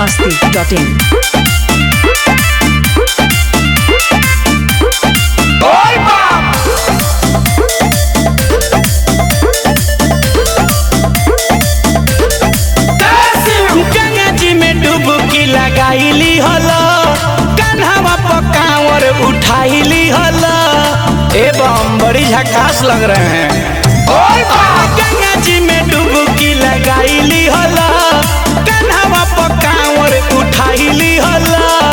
masti.in. Ganga जी में डुबकी लगाईली हल कान्हावा पकावर उठाईली हल एवं बड़ी झकास लग रहे हैं गंगा जी में डुबकी लगाईली हल कान्हावा पकावर उठाईली हल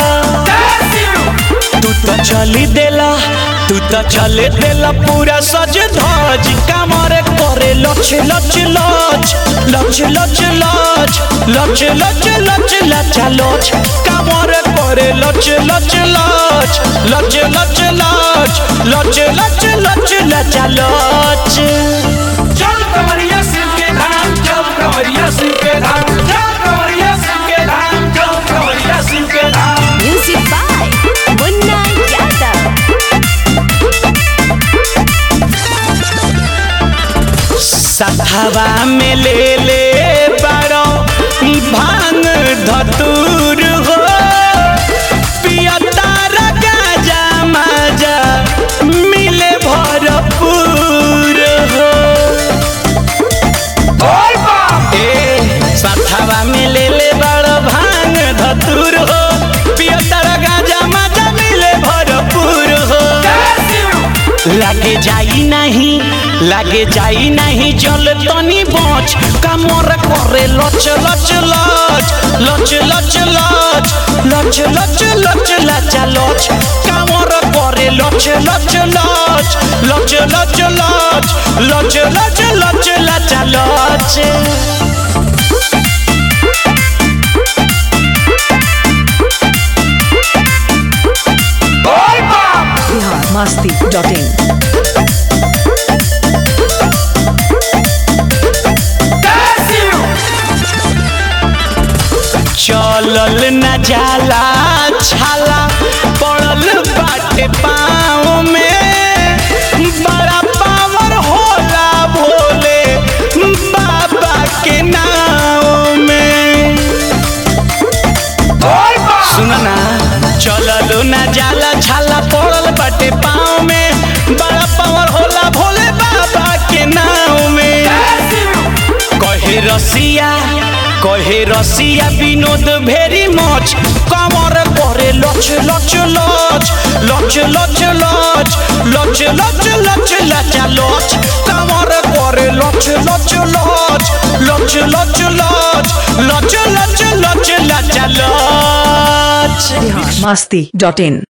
तू तो चली देला तू तो चले देला पूरा सज धज कामरे करे लच लच लच लच लच लच लच लच लच लचा लच कामरे करे लच लच लच लच लच लच लच लच लच लचा लच चल कमरिया सिर के धाम चल कमरिया सिर के धाम चल कमरिया सिर के धाम चल कमरिया सिर के धाम Music by Munna Yadav. सथवा में ले ले बड़ो भांग धतूर हो पियता गाजा माजा मिले भरपूर हो ए सथवा में ले ले बड़ो भांग धतूर हो पियता गाजा माजा मिले भरपूर हो लागे जाई नहीं लागे जाई नहीं जल तनी बच कमर करे लच लच लच लच लच लच लच लच लच लचा लच कमर करे लच लच लच लच लच लच लच लच लच लचा लच Bihar masti.in. चलल न जाला छाला पड़ल बाटे पाँव में बड़ा पावर होला भोले बाबा के नाव में सुन ना चलल न जाला छाला पड़ल बाटे पाँव में बड़ा पावर होला भोले बाबा के नाव में कहे रसिया कहे रसिया विनोद भेरी मच कमर करे लच लच लच लच लच लच लच लच लच लचा लच कमर करे लच लच लच लच लच लच लच लच लच लचा लच Bihar masti.in.